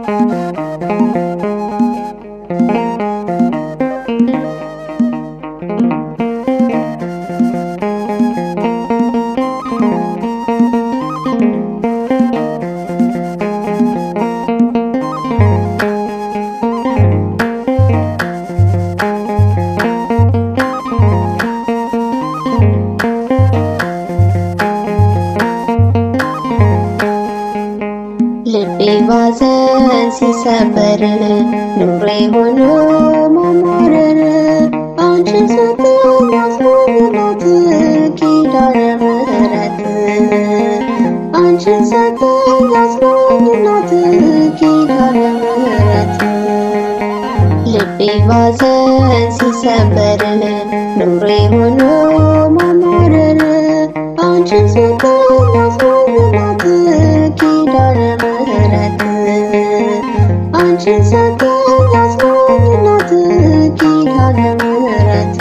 ልቤ ባዘን ሲሰበር ኑሬ ሆኖ ማማረር አንቺን ሰጠኝ አስሞላት ኪዳነ ምሕረት አንቺን ሰጠኝ አስሞላት ኪዳነ ምሕረት ልቤ ባዘን ሲሰበር ኑሬ ሆኖ ማማረር አንቺን ሰጠኝ አስሞላት ኪዳነ ምሕረት አንቺን ሰጠኝ አስሞላት ኪዳነ ምሕረት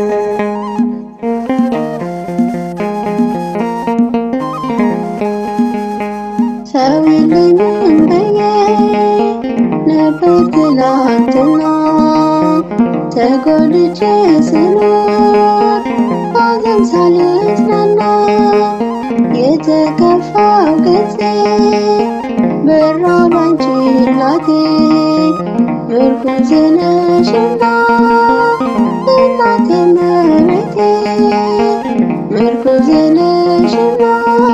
ሰው የለኝም ብዬ ነበር ትላንትና ተጎድቼ ስኖር ባዘን ሳልጽናና የተከፋው ገጼ በራብ አንቺ እናቴ ምርኩዝ ነሽና እናቴ መቤቴ ምርኩዝ ነሽና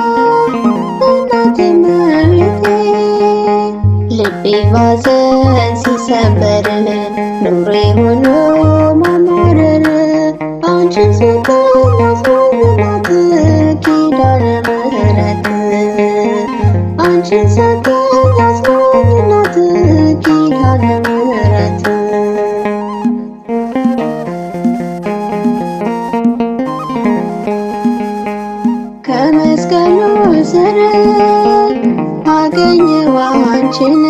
እናቴ መቤቴ ልቤ ባዘን ሲሰበር ኑሬ ሆኖ ማማረር አንቺን ሰጠኝ አስሞላት ኪዳነ ምሕረት አንቺን ሰጠኝ አስሞላት ኪዳነ ምሕረት ከመስቀሉ ስር አገኘው አንቺን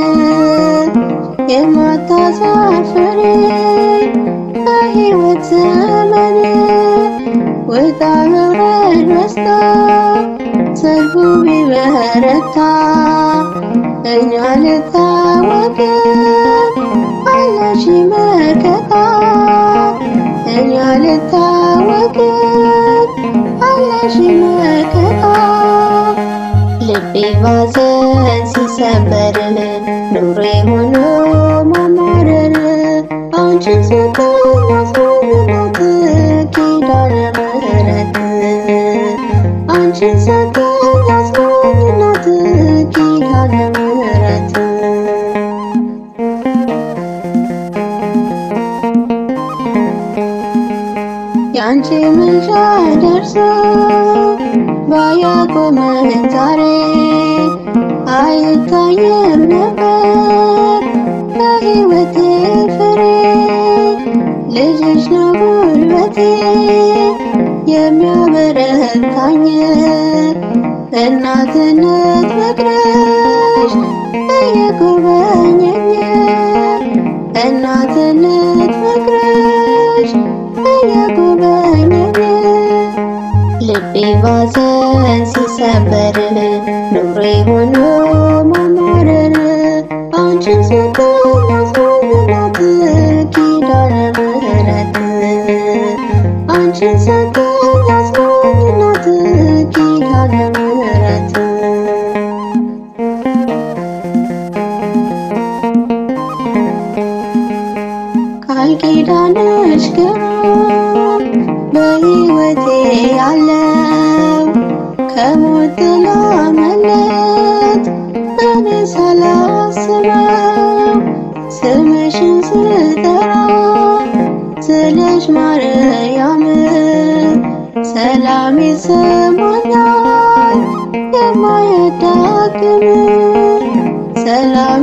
የማታሳፍሪ በሕይወት ዘመን ውጣ ውረድ በዝቶ ሰልፉ ቢበረታ እኛ ልታወቅ አለሽ መከታ እኛ ልታወቅ አለሽ መከታ ልቤ ባዘን ሲሰበር ኑሬ ሆኖ ማማረር አንቺን ሰጠኝ አስሞላት ኪዳነ ምሕረት አንቺን ሰጠኝ አስሞላት ኪዳነ ምሕረት ያንቺ ምልጃ ደርሶ ባያቆመኝ ዛሬ አይታየም ነበር በሕይወቴ ፍሬ ልጅሽ ነው ጉልበቴ የሚያበረታኝ እናትነት ፍቅርሽ እየጎበኘኝ እናትነት ፍቅርሽ እየጎበኘኝ ልቤ ባዘን ሲሰበር ኑሬ ሆኖ ማማረር አንቺን ሰጠኝ አስሞላት ኪዳነ ምሕረት አንቺን ሰጠኝ አስሞላት ኪዳነ ምሕረት ቃል ኪዳንሽ ግሩም በሕይወቴ ያለው ከሞት ጥላ መለት እኔ ሳላስበው ስምሽን ስጠራ ስለሽ ማርያም ሰላም ይሰማኛል የማያዳግም ሰላም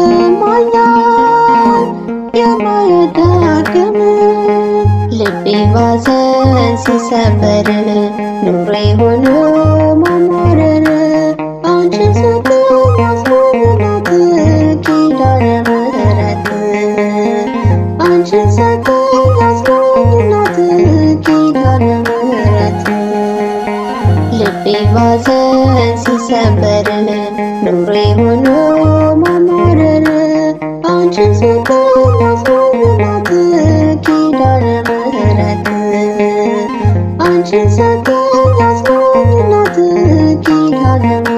ይሰማኛል የማያዳግም ልቤ ባዘን ሲሰበር ኑሬ ሆኖ ማማረር አንቺን ሰጠኝ አስሞላት ኪዳነ ምሕረት አንቺን ሰጠኝ አስሞላት ኪዳነ ምሕረት ልቤ ባዘን ሲሰበር ኑሬ ሆኖ ማማረር ሰጠኝ አስማኝናት ኪዳነ ምሕረት አንቺን ሰጠኝ አስማኝናት ኪዳነ